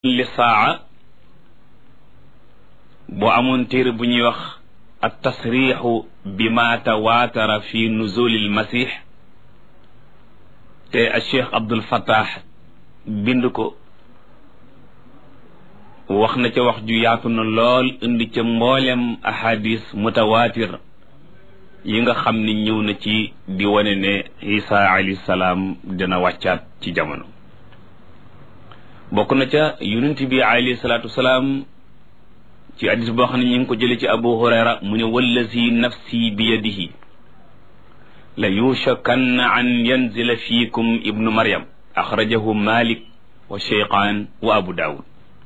li saa boo amoon téere bu ñuy wax at tasrixu bi ma tawaatara fi nuzulil masix te a cheikh abdul fattah bind ko wax na ca wax ju yaatu na lool indi ca mboolem ahadis mutawaatir yi nga xam ni ñëw na ci di wane ne isa alayhi salaam dina wàccaat ci jamono bokk na ca yonent bi alayhi salaatu wasalaam ci hadis boo xam ne ñu ngi ko jële ci abu hurayra mu ne wallazi nafsi bi yadihi la yushakanna an yanzila fiikum ibnu maryam axrajahu malik wa cheykhaan wa abu daawud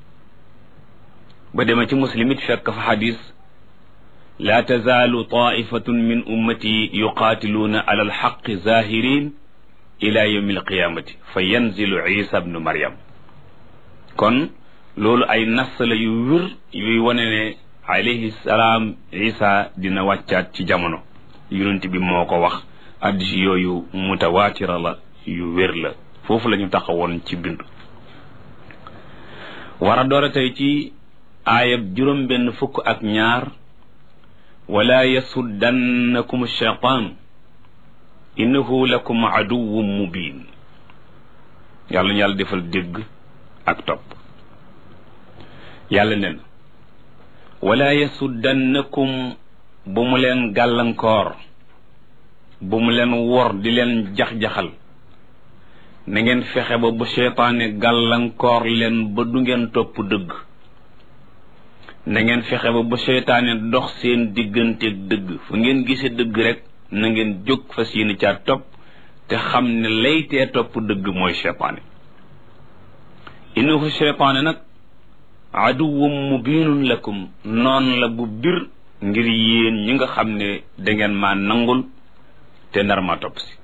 ba dema ci muslim it fekk fa xadis laa tazaalu taifatun min ummati yuqaatiluuna ala alxaqi zahirin ila yawmi alqiyamati fa yanzilu isa ibnu maryam kon loolu ay nas la yu wér yuy wane ne alayhi salaam isa dina wàccaat ci jamono yonent bi moo ko wax addis yooyu mutawaatira la yu wér la foofu la ñu taxawoon ci bind war a doora tey ci aayab juróom benn fukk ak ñaar wala yasuddannakum shaytaan innahu lakum aduwwun mubin yàlla ñu yàlla defal dégg ak topp yàlla nen wala yasuddannakum bu mu leen gàllankoor bu mu leen wor di leen jax-jaxal na ngeen fexe ba bu seytaane gàllankoor leen ba du ngeen topp dëgg na ngeen fexe ba bu seytaane dox seen digganteeg dëgg fu ngeen gisee dëgg rek na ngeen jóg fas yéene caa topp te xam ne laytee topp dëgg mooy seytaane innahu seytaane nag aduwwum mubinun lakum noon la bu bir ngir yéen ñi nga xam ne dangeen maa nangul te nar ma topp si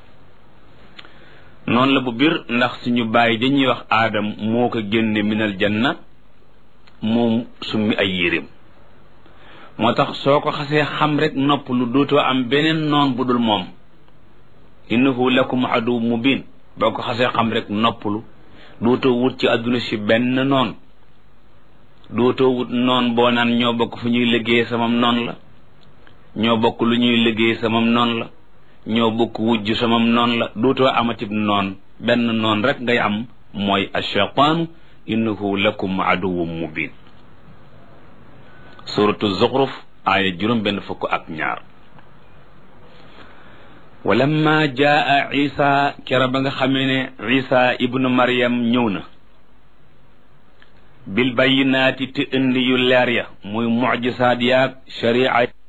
noonu la bu bir ndax suñu bàyyi dañuy wax aadam moo ko génne minal janna moom summi ay yéreem moo tax soo ko xasee xam rek nopp lu dootoo am beneen noon bu dul moom innahu lakum adu mubin boo ko xasee xam rek noppalu dootoo wut ci àdduna si benn noon dootoo wut noon boo naan ñoo bokk fu ñuy liggéey samam noon la ñoo bokk lu ñuy liggéey samam noon la ñoo bokk wujj samam noon la dootoo amatib noon benn noon rek ngay am mooy ashaytaanu innahu lakum aduwwun mubin suratu zuxruf aaya juróom benn fukk ak ñaar walamma jaa isa kera ba nga xamee ne isa ibnu maryam ñëw na bil bayyinaati te indi yu leer ya muy mucjisaat yaag sharia